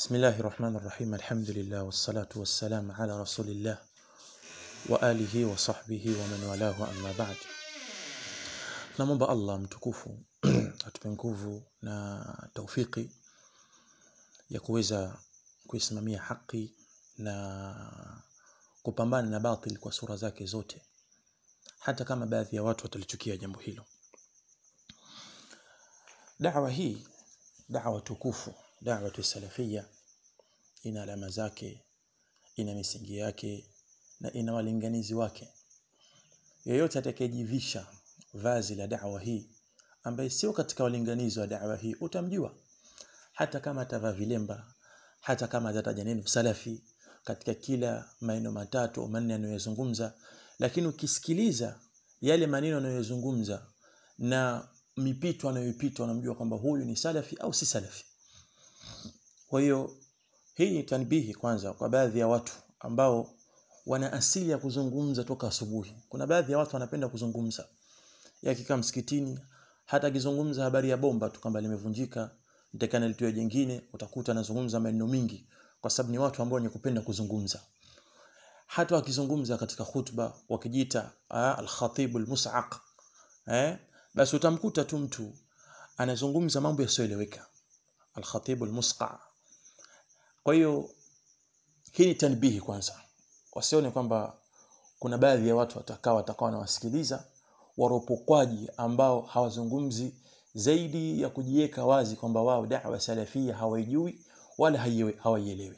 بسم الله الرحمن الرحيم الحمد لله والصلاة والسلام على رسول الله وآله وصحبه ومن والاه أما بعد namwomba allah mtukufu atupe nguvu na taufiki ya kuweza kuisimamia haki na kupambana na batil kwa sura zake zote hata kama baadhi ya watu watalichukia jambo hilo dawa hii dawa tukufu dawa salafia ina alama zake ina misingi yake na ina walinganizi wake yeyote atakayejivisha vazi la da'wa hii ambaye sio katika walinganizi wa da'wa hii utamjua hata kama atavaa vilemba hata kama atataja neno salafi katika kila maneno matatu au manne anayozungumza lakini ukisikiliza yale maneno anayozungumza na mipito anayoipita unamjua kwamba huyu ni salafi au si salafi kwa hiyo hii ni tanbihi kwanza kwa baadhi ya watu ambao wana asili ya kuzungumza toka asubuhi kuna baadhi ya watu wanapenda kuzungumza yakikaa msikitini hata akizungumza habari ya bomba tu kwamba limevunjika nitakana litiwe jingine utakuta anazungumza maneno mingi kwa sababu ni watu ambao wenye kupenda kuzungumza hata wakizungumza katika khutba wakijiita al-khatib al-mus'aq eh basi utamkuta tu mtu anazungumza mambo yasiyoeleweka al-khatib al-musqa kwa hiyo hii ni tanbihi kwanza wasione kwamba kuna baadhi ya watu watakao watakao wanawasikiliza waropokwaji ambao hawazungumzi zaidi ya kujiweka wazi kwamba wao da'wa salafia hawaijui wala hawaielewi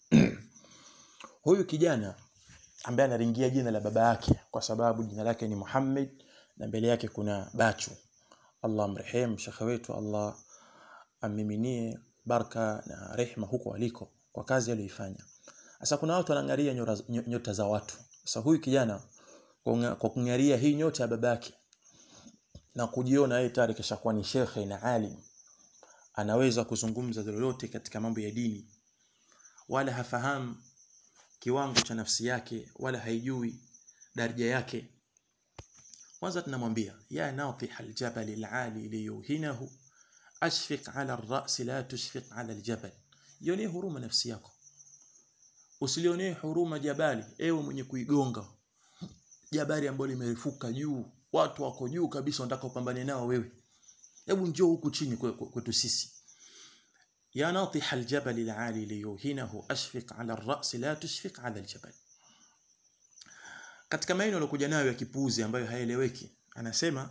huyu kijana ambaye anaringia jina la baba yake kwa sababu jina lake ni Muhammad na mbele yake kuna Bachu Allah mrehemu shekhe wetu Allah amiminie baraka na rehma huko aliko kwa kazi aliyoifanya sasa kuna watu wanaangalia nyota za watu sasa huyu kijana kwa kungaria hii nyota ya babake na kujiona yeye tayari kishakuwa ni shekhe na alim anaweza kuzungumza lolote katika mambo ya dini wala hafahamu kiwango cha nafsi yake wala haijui daraja yake kwanza tunamwambia ya natih aljabal alali liyuhinahu ashfiq ala ar-ra's la tushfiq ala aljabal yone huruma nafsi yako usilionee huruma jabali ewe mwenye kuigonga jabali ambalo limerefuka juu watu wako juu kabisa wanataka upambane nao wewe hebu njoo huku chini kwetu sisi ya natih aljabal alali liyuhinahu ashfiq ala ar-ra's la tushfiq ala aljabal katika maneno alokuja nayo ya kipuuzi ambayo haeleweki anasema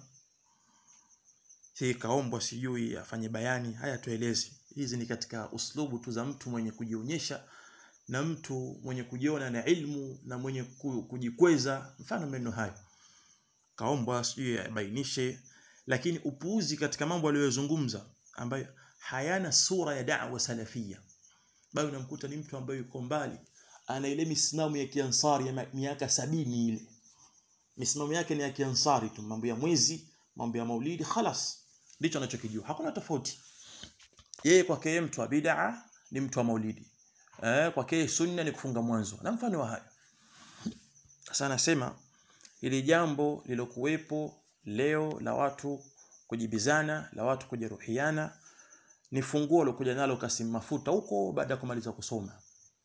hii kaombwa sijui afanye bayani haya tueleze hizi ni katika uslubu tu za mtu mwenye kujionyesha na mtu mwenye kujiona na ilmu na mwenye kujikweza mfano maneno hayo kaombwa sijui abainishe lakini upuuzi katika mambo aliyozungumza ambayo hayana sura ya da'wa salafia bali unamkuta ni mtu ambaye yuko mbali ana ile misimamo ya kiansari ya miaka sabini ile misimamo yake ni ya kiansari tu mambo ya mwezi mambo ya maulidi khalas ndicho anachokijua hakuna tofauti yeye kwake yeye mtu wa bid'a ni mtu wa maulidi eh kwake sunna ni kufunga mwanzo na mfano wa hayo sasa anasema ili jambo lilokuwepo leo la watu kujibizana la watu kujeruhiana ni funguo lokuja nalo Kasim Mafuta huko baada ya kumaliza kusoma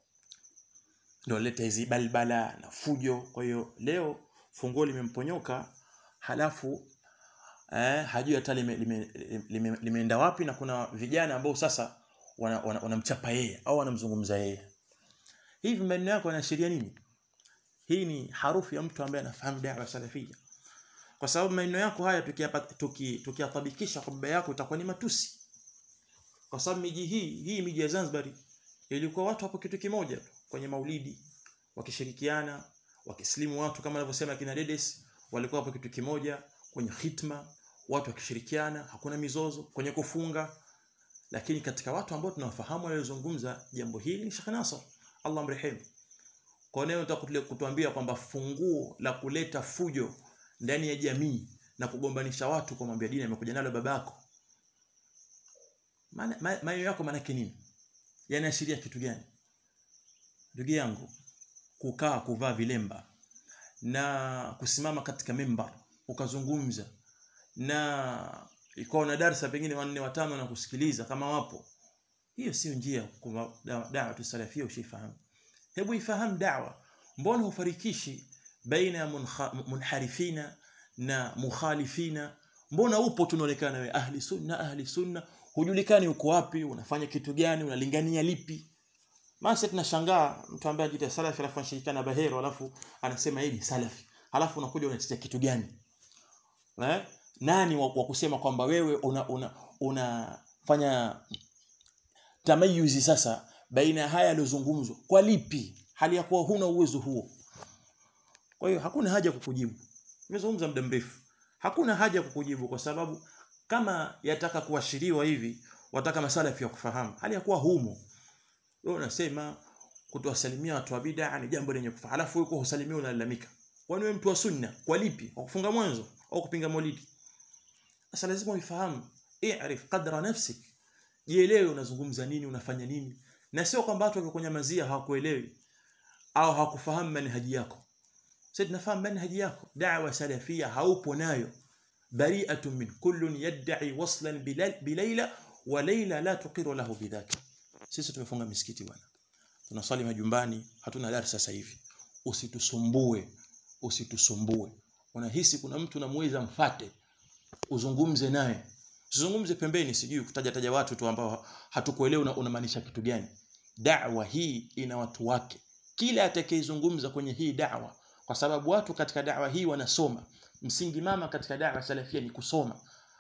ndio leta hizi balbala na fujo kwa hiyo leo funguo limemponyoka halafu eh, hajui hata limeenda lime, lime, lime wapi na kuna vijana ambao sasa wanamchapa wana, wana yeye au wanamzungumza yeye hivi maneno yako yanaashiria nini hii ni harufu ya mtu ambaye anafahamu da'wa salafia kwa sababu maneno yako haya tukiyatabikisha tuki, kwa baba yako itakuwa ni matusi kwa sababu miji hii hii miji ya Zanzibar ilikuwa watu hapo kitu kimoja tu kwenye maulidi wakishirikiana wakislimu watu kama anavyosema kina Dedes walikuwa hapo kitu kimoja kwenye khitma watu wakishirikiana hakuna mizozo kwenye kufunga lakini katika watu ambao tunawafahamu waliozungumza jambo hili ni Sheikh Nasr Allah mrehemu kwa nini utakutulia kutuambia kwamba funguo la kuleta fujo ndani ya jamii na kugombanisha watu kwa mambo ya dini amekuja nalo babako maana maneno yako maana nini yanaashiria kitu gani ndugu yangu kukaa kuvaa vilemba na kusimama katika mimbar ukazungumza na ikawa na darasa pengine wanne watano na kusikiliza kama wapo hiyo sio njia kwa da'wa tusalafia ushifahamu hebu ifahamu da'wa mbona hufarikishi baina ya munharifina na mukhalifina mbona upo tunaonekana wewe ahli sunna ahli sunna hujulikani uko wapi unafanya kitu gani unalingania lipi Masa tunashangaa mtu ambaye anajiita salafi alafu anashirikiana na Bahero alafu anasema yeye ni salafi. Alafu unakuja unatetea kitu gani? Eh? Nani wa, wa kusema kwamba wewe una una unafanya tamayuzi sasa baina ya haya yaliyozungumzwa kwa lipi hali ya kuwa huna uwezo huo kwa hiyo hakuna haja kukujibu nimezungumza muda mrefu hakuna haja kukujibu kwa sababu kama yataka kuashiriwa hivi wataka masala ya kufahamu hali ya kuwa humo wewe unasema kutowasalimia watu wa bid'a ni jambo lenye kufaa alafu wewe husalimia unalalamika kwani wewe mtu wa sunna kwa lipi kwa kufunga mwanzo au kupinga maulidi sasa lazima uifahamu i'rif qadra nafsik jielewe unazungumza nini unafanya nini na sio kwamba watu wakikunyamazia hawakuelewi au hawakufahamu manhaji yako sisi tunafahamu manhaji yako da'wa salafia haupo nayo bari'atun min kullun yad'i waslan bilayla wa layla la tuqiru lahu bidhaka sisi tumefunga misikiti bwana tunaswali majumbani hatuna darasa sasa hivi usitusumbue usitusumbue unahisi kuna mtu namuweza mfate uzungumze naye usizungumze pembeni sijui kutaja taja watu tu ambao hatukuelewa unamaanisha kitu gani da'wa hii ina watu wake kila atakayezungumza kwenye hii da'wa kwa sababu watu katika da'wa hii wanasoma msingi mama katika da'wa salafia ni kusoma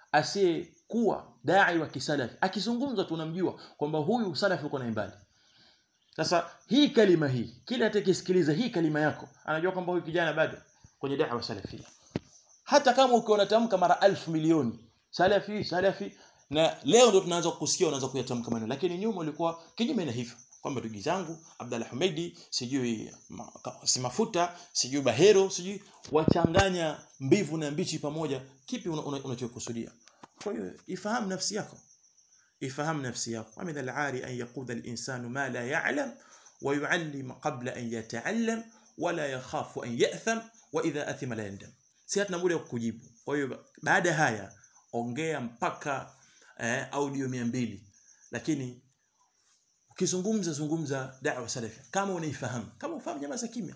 asiyekuwa dai wa kisalafi akizungumza tunamjua kwamba huyu salafi uko naye mbali sasa hii kalima hii kila atakayesikiliza hii kalima yako anajua kwamba huyu kijana bado kwenye da'wa salafia hata kama ukiona tamka mara elfu milioni salafi salafi na leo ndo tunaanza kusikia unaanza kuyatamka maneno lakini nyuma ulikuwa kinyume na hivyo kwamba ndugu zangu Abdalla Hamidi sijui si mafuta sijui bahero sijui wachanganya mbivu na mbichi pamoja kipi unachokusudia kwa hiyo ifahamu nafsi yako ifahamu nafsi yako amina al-ari an yaquda al-insanu ma la ya'lam wa yu'allim qabla an yata'allam wala yakhafu an ya'tham wa idha athima la yandam si hatuna muda kukujibu kwa hiyo baada haya ongea mpaka eh, audio 200 lakini ukizungumza zungumza da'wa salafia kama unaifahamu kama ufahamu nyamaza kimya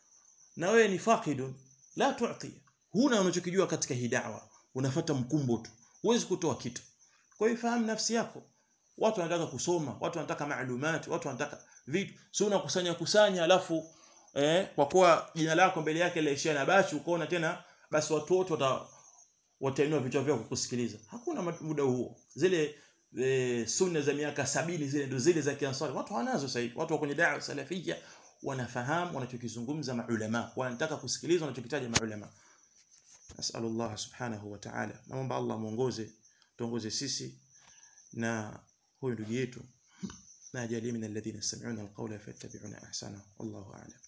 na wewe ni faqidun la tu'ti huna unachokijua katika hii da'wa unafuata mkumbo tu huwezi kutoa kitu kwa hiyo fahamu nafsi yako watu wanataka kusoma watu wanataka maalumati watu wanataka vitu sio unakusanya kusanya alafu eh, kwa kuwa jina lako mbele yake laishia na bashi ukaona tena basi watu wote wata watainua vichwa vyao kukusikiliza hakuna muda huo zile e, sunna za miaka sabini zile ndo zile za kiansari watu wanazo sasa hivi watu wa kwenye da'wa salafia wanafahamu wanachokizungumza maulama wanataka kusikiliza wanachokitaja maulama nasallallahu subhanahu wa ta'ala naomba Allah muongoze tuongoze sisi na huyu ndugu yetu na ajalie min alladhina yastami'una alqawla fayattabi'una ahsana wallahu a'lam